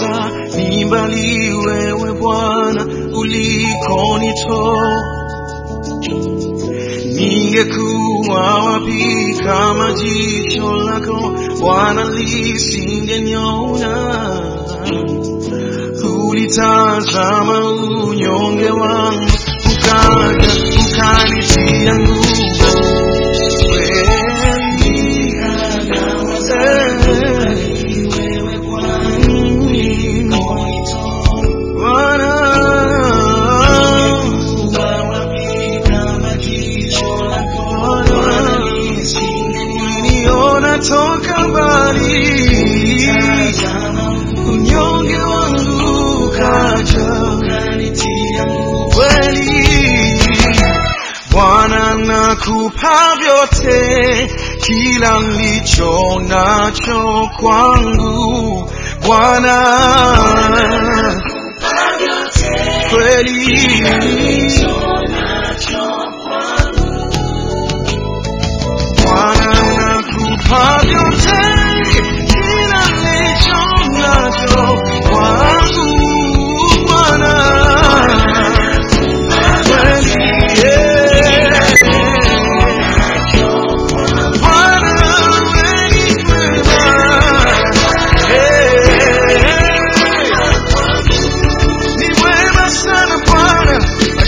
sasa ni mbali wewe Bwana ulikonitoa. Ningekuwa wapi kama jicho lako Bwana lisingeniona? Ulitazama unyonge wangu, ukaja ukanitia nguvu. Kweli, eh, Bwana niona toka mbali, unyonge wangu kaja kweli. Bwana nakupa vyote, kila nilicho nacho kwangu Bwana kweli. Bwana nakupa vyote, kila nilicho nacho kwangu Bwana kweli, yeah. Bwana wewe ni mwema, eh. Ni mwema sana Bwana,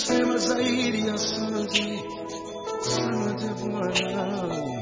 nitasema zaidi ya asante, asante Bwana.